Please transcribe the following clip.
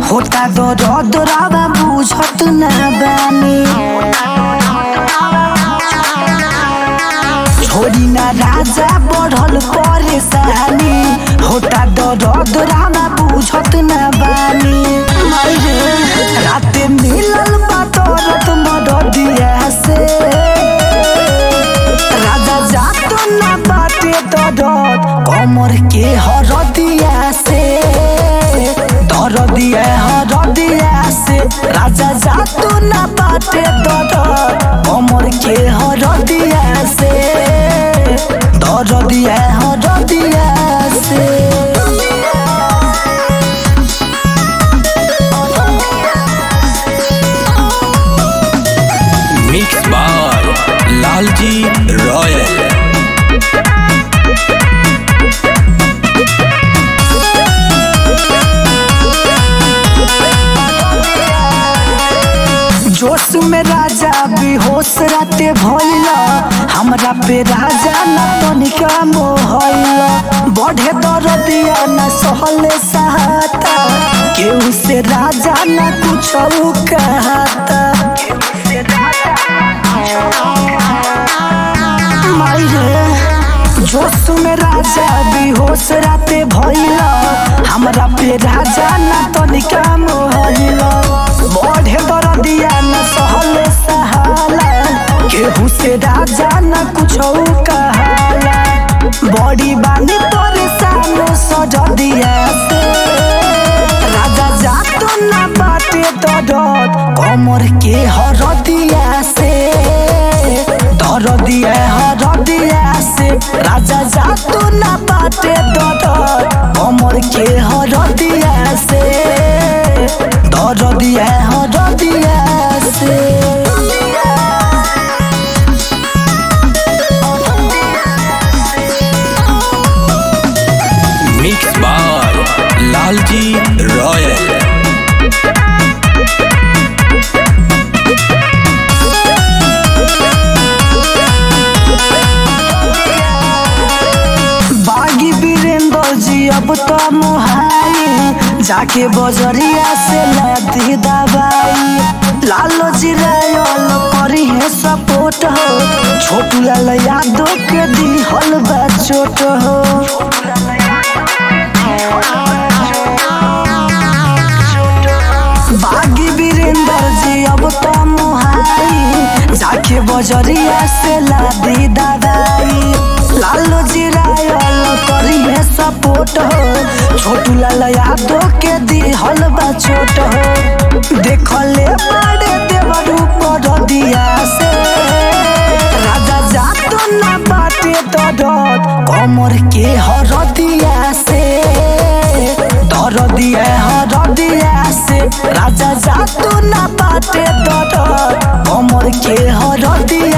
होता दर्द रावा बुझत ना बानी छोड़ी ना राजा बढ़ल परेशानी होता दर्द रावा बुझत ना बानी मायरे राते मिलल बा दर्द मददिया से राजा जात ना बाटे दर्द कमर के हरदिया से दरदिया हरदिया से राजा जात ना बाटे दर्द कमर के हरदिया से दरदिया हरदिया से मिक्स बाय लालजी रॉयल जोश में राजा बेहोश राते भइला हमरा पे राजा न तनिका मोहइला बढ़े दरदिया न सहले सहाता केहू से राजा न कुछ कहता मायरे जोश में राजा बेहोश राते भइला हमरा पे राजा न तनिका मोहइला बढ़े दरदिया न सहले सहाला केहू से राजा न कुछ कहाला बड़ी बानी तोरे सामने सजदिया से राजा जात ना बाटे दरद कमर के हरदिया से दरदिया हरदिया से राजा जात ना बाटे दरद कमर के हरदिया से दरदिया हरदिया से मिक्स बाय लालजी रॉयल बागी वीरेंद्र जी अब तो मुहाई जाके बजरिया से लादी दवाई लालो जी रायल करी है सपोर्ट हो छोटू लाल यादव के दी हल बा चोट हो बागी वीरेंद्र जी अब तो मुहाई जाके बजरिया से लादी दवाई लालो जी रायल करी है सपोर्ट हो छोटू लाल यादव के दी हल बा छोट हो देखले बड़े देवर ऊपर दिया से राजा जात ना बाटे दरद कमर के हरदिया से दरदिया हरदिया से राजा जात ना बाटे दरद कमर के हरदिया